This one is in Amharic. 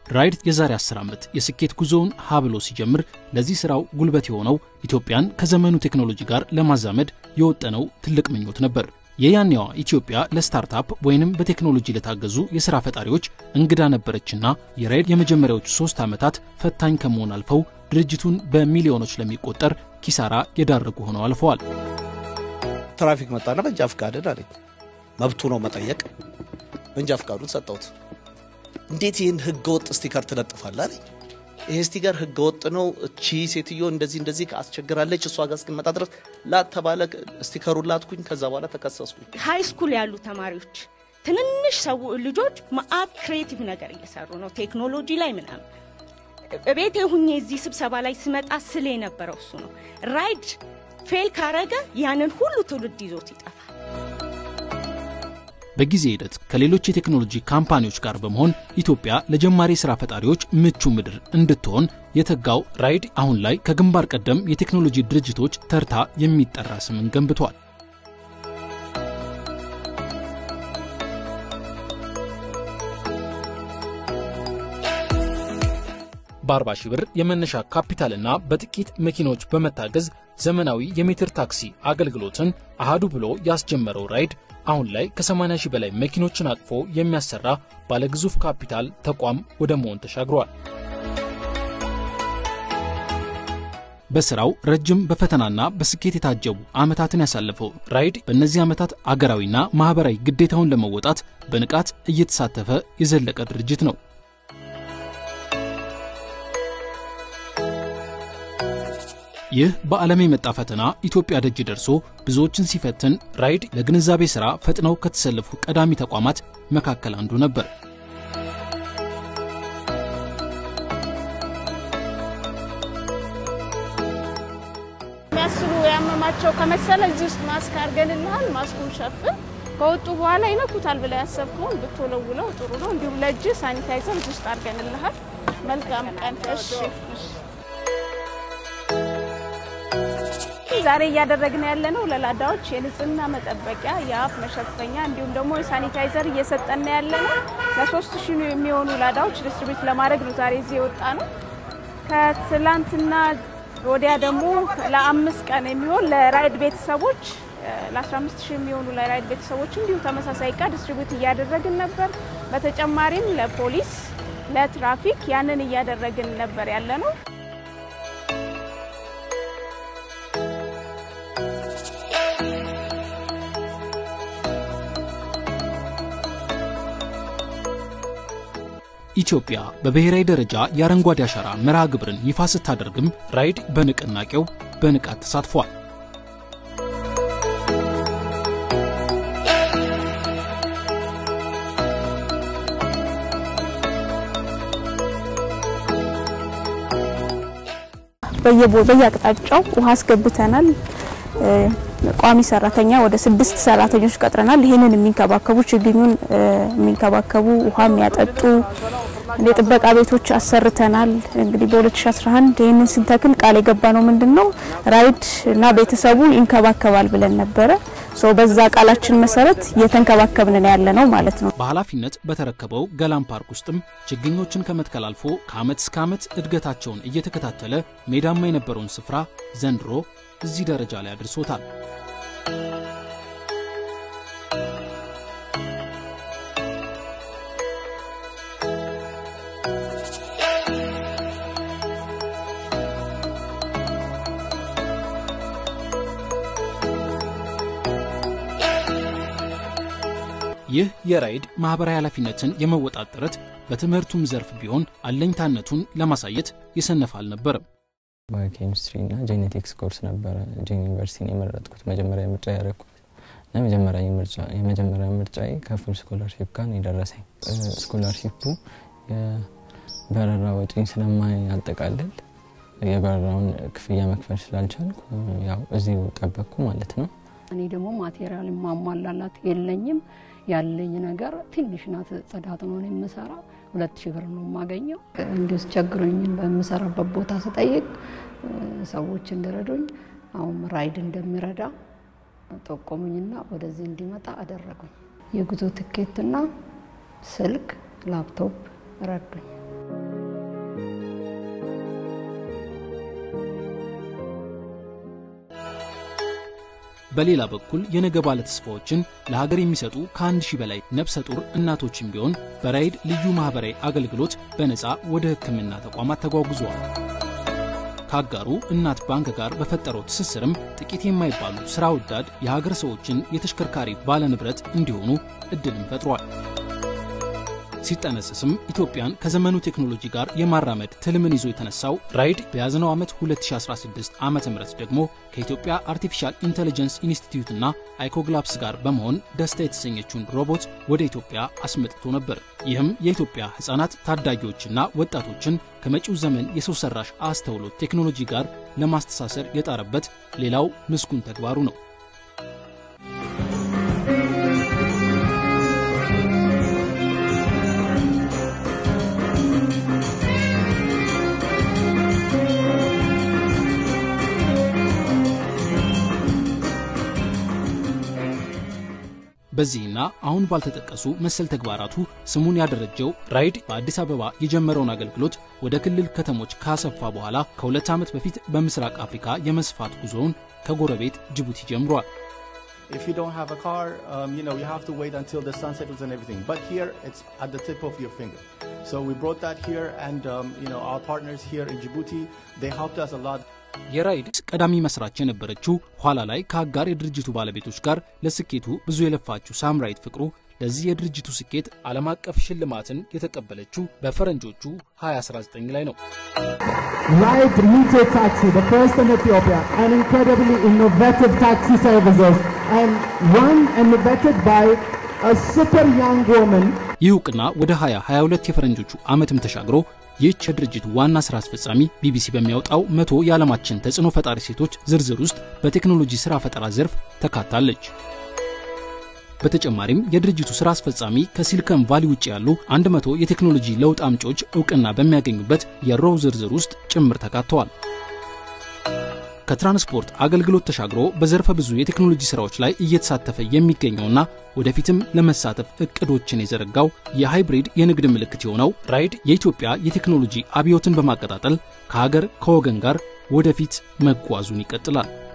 ራይድ የዛሬ 10 ዓመት የስኬት ጉዞውን ሀ ብሎ ሲጀምር ለዚህ ስራው ጉልበት የሆነው ኢትዮጵያን ከዘመኑ ቴክኖሎጂ ጋር ለማዛመድ የወጠነው ትልቅ ምኞት ነበር። የያኔዋ ኢትዮጵያ ለስታርታፕ ወይንም በቴክኖሎጂ ለታገዙ የሥራ ፈጣሪዎች እንግዳ ነበረችና የራይድ የመጀመሪያዎቹ ሦስት ዓመታት ፈታኝ ከመሆን አልፈው ድርጅቱን በሚሊዮኖች ለሚቆጠር ኪሳራ የዳረጉ ሆነው አልፈዋል። ትራፊክ መጣና መንጃ ፍቃድን አለኝ። መብቱ ነው መጠየቅ። መንጃ ፍቃዱን ሰጠሁት። እንዴት ይህን ህገ ወጥ ስቲከር ትለጥፋለህ አለኝ። ይሄ ስቲከር ህገ ወጥ ነው፣ እቺ ሴትዮ እንደዚህ እንደዚህ አስቸግራለች፣ እሷ ጋር እስክንመጣ ድረስ ላተባለ ስቲከሩን ላትኩኝ። ከዛ በኋላ ተከሰስኩኝ። ሃይ ስኩል ያሉ ተማሪዎች ትንንሽ ሰው ልጆች ማአት ክሬቲቭ ነገር እየሰሩ ነው ቴክኖሎጂ ላይ ምናምን። ቤቴ ሁኜ እዚህ ስብሰባ ላይ ስመጣ ስል የነበረው እሱ ነው። ራይድ ፌል ካረገ ያንን ሁሉ ትውልድ ይዞት ይጠፋል። በጊዜ ሂደት ከሌሎች የቴክኖሎጂ ካምፓኒዎች ጋር በመሆን ኢትዮጵያ ለጀማሪ ሥራ ፈጣሪዎች ምቹ ምድር እንድትሆን የተጋው ራይድ አሁን ላይ ከግንባር ቀደም የቴክኖሎጂ ድርጅቶች ተርታ የሚጠራ ስምን ገንብቷል። በ40 ሺህ ብር የመነሻ ካፒታልና በጥቂት መኪናዎች በመታገዝ ዘመናዊ የሜትር ታክሲ አገልግሎትን አሃዱ ብሎ ያስጀመረው ራይድ አሁን ላይ ከ80 ሺህ በላይ መኪኖችን አቅፎ የሚያሰራ ባለግዙፍ ካፒታል ተቋም ወደ መሆን ተሻግሯል። በስራው ረጅም በፈተናና በስኬት የታጀቡ ዓመታትን ያሳለፈው ራይድ በእነዚህ ዓመታት አገራዊና ማኅበራዊ ግዴታውን ለመወጣት በንቃት እየተሳተፈ የዘለቀ ድርጅት ነው። ይህ በዓለም የመጣ ፈተና ኢትዮጵያ ደጅ ደርሶ ብዙዎችን ሲፈትን ራይድ ለግንዛቤ ሥራ ፈጥነው ከተሰለፉ ቀዳሚ ተቋማት መካከል አንዱ ነበር። የሚያስሉ ያመማቸው ከመሰለ እዚህ ውስጥ ማስክ አድርገንልሃል። ማስኩን ሸፍን። ከወጡ በኋላ ይነኩታል ብለህ ያሰብከውን ብትወለውለው ጥሩ ነው። እንዲሁም ለእጅ ሳኒታይዘር እዚህ ውስጥ አድርገንልሃል። መልካም ቀን። እሺ ዛሬ እያደረግን ያለነው ለላዳዎች የንጽህና መጠበቂያ የአፍ መሸፈኛ እንዲሁም ደግሞ የሳኒታይዘር እየሰጠን ያለነው ለሶስት ሺህ የሚሆኑ ላዳዎች ዲስትሪቢዩት ለማድረግ ነው ዛሬ እዚህ የወጣ ነው። ከትላንትና ወዲያ ደግሞ ለአምስት ቀን የሚሆን ለራይድ ቤተሰቦች ለ15 ሺህ የሚሆኑ ለራይድ ቤተሰቦች እንዲሁ ተመሳሳይ እቃ ዲስትሪቢዩት እያደረግን ነበር። በተጨማሪም ለፖሊስ፣ ለትራፊክ ያንን እያደረግን ነበር ያለ ነው። ኢትዮጵያ በብሔራዊ ደረጃ የአረንጓዴ አሻራ መርሃ ግብርን ይፋ ስታደርግም ራይድ በንቅናቄው በንቃት ተሳትፏል። በየአቅጣጫው ውሃ አስገብተናል። ቋሚ ሰራተኛ ወደ ስድስት ሰራተኞች ቀጥረናል። ይህንን የሚንከባከቡ ችግኙን የሚንከባከቡ ውሃ የሚያጠጡ የጥበቃ ቤቶች አሰርተናል። እንግዲህ በ2011 ይህንን ስንተክል ቃል የገባ ነው ምንድን ነው ራይድ እና ቤተሰቡ ይንከባከባል ብለን ነበረ። በዛ ቃላችን መሰረት እየተንከባከብን ያለ ነው ማለት ነው። በኃላፊነት በተረከበው ገላን ፓርክ ውስጥም ችግኞችን ከመትከል አልፎ ከዓመት እስከ ዓመት እድገታቸውን እየተከታተለ ሜዳማ የነበረውን ስፍራ ዘንድሮ እዚህ ደረጃ ላይ አድርሶታል። ይህ የራይድ ማኅበራዊ ኃላፊነትን የመወጣት ጥረት በትምህርቱም ዘርፍ ቢሆን አለኝታነቱን ለማሳየት የሰነፈ አልነበረም። ባዮኬሚስትሪ እና ጄኔቲክስ ኮርስ ነበረ ጄን ዩኒቨርሲቲን የመረጥኩት መጀመሪያ ምርጫ ያደረግኩት እና የመጀመሪያ ምርጫዬ ከፉል ስኮላርሺፕ ጋር ነው የደረሰኝ። ስኮላርሺፑ የበረራ ወጪን ስለማያጠቃልል የበረራውን ክፍያ መክፈል ስላልቻልኩ ያው እዚሁ ጠበቅኩ ማለት ነው። እኔ ደግሞ ማቴሪያል ማሟላላት የለኝም። ያለኝ ነገር ትንሽ ናት። ጽዳት ነው የምሰራ። ሁለት ሺህ ብር ነው የማገኘው። እንዲሁ ቸግሮኝ በምሰራበት ቦታ ስጠይቅ ሰዎች እንዲረዱኝ አሁን ራይድ እንደሚረዳ ጠቆሙኝና ወደዚህ እንዲመጣ አደረጉኝ። የጉዞ ትኬትና ስልክ፣ ላፕቶፕ ረዱኝ። በሌላ በኩል የነገ ባለተስፋዎችን ለሀገር የሚሰጡ ከአንድ ሺህ በላይ ነፍሰ ጡር እናቶችን ቢሆን በራይድ ልዩ ማህበራዊ አገልግሎት በነፃ ወደ ሕክምና ተቋማት ተጓጉዘዋል። ከአጋሩ እናት ባንክ ጋር በፈጠረው ትስስርም ጥቂት የማይባሉ ሥራ ወዳድ የሀገር ሰዎችን የተሽከርካሪ ባለንብረት እንዲሆኑ ዕድልም ፈጥሯል። ሲጠነስስም ኢትዮጵያን ከዘመኑ ቴክኖሎጂ ጋር የማራመድ ትልምን ይዞ የተነሳው ራይድ በያዝነው ዓመት 2016 ዓ ም ደግሞ ከኢትዮጵያ አርቲፊሻል ኢንቴሊጀንስ ኢንስቲትዩትና አይኮግላፕስ ጋር በመሆን ደስታ የተሰኘችውን ሮቦት ወደ ኢትዮጵያ አስመጥቶ ነበር። ይህም የኢትዮጵያ ሕፃናት ታዳጊዎችና ወጣቶችን ከመጪው ዘመን የሰው ሰራሽ አስተውሎት ቴክኖሎጂ ጋር ለማስተሳሰር የጣረበት ሌላው ምስጉን ተግባሩ ነው። በዚህና አሁን ባልተጠቀሱ መሰል ተግባራቱ ስሙን ያደረጀው ራይድ በአዲስ አበባ የጀመረውን አገልግሎት ወደ ክልል ከተሞች ካሰፋ በኋላ ከሁለት ዓመት በፊት በምስራቅ አፍሪካ የመስፋት ጉዞውን ከጎረቤት ጅቡቲ ጀምሯል። If you don't have a car, um, you know, you have to wait until the sun settles and everything. But here, it's at the tip of your finger. So we brought that here, and um, you know, our partners here in Djibouti, they helped us a lot. የራይድ ቀዳሚ መስራች የነበረችው ኋላ ላይ ከአጋር የድርጅቱ ባለቤቶች ጋር ለስኬቱ ብዙ የለፋችው ሳምራይት ፍቅሩ ለዚህ የድርጅቱ ስኬት ዓለም አቀፍ ሽልማትን የተቀበለችው በፈረንጆቹ 2019 ላይ ነው። Ride Meter Taxi, the first in Ethiopia, an incredibly innovative taxi services and run and innovated by a super young woman ይህ እውቅና ወደ 2022 የፈረንጆቹ ዓመትም ተሻግሮ ይህች የድርጅቱ ዋና ሥራ አስፈጻሚ ቢቢሲ በሚያወጣው መቶ የዓለማችን ተጽዕኖ ፈጣሪ ሴቶች ዝርዝር ውስጥ በቴክኖሎጂ ሥራ ፈጠራ ዘርፍ ተካታለች። በተጨማሪም የድርጅቱ ሥራ አስፈጻሚ ከሲሊከን ቫሊ ውጭ ያሉ 100 የቴክኖሎጂ ለውጥ አምጪዎች እውቅና በሚያገኙበት የሮው ዝርዝር ውስጥ ጭምር ተካተዋል። ከትራንስፖርት አገልግሎት ተሻግሮ በዘርፈ ብዙ የቴክኖሎጂ ሥራዎች ላይ እየተሳተፈ የሚገኘውና ወደፊትም ለመሳተፍ እቅዶችን የዘረጋው የሃይብሪድ የንግድ ምልክት የሆነው ራይድ የኢትዮጵያ የቴክኖሎጂ አብዮትን በማቀጣጠል ከሀገር ከወገን ጋር ወደፊት መጓዙን ይቀጥላል።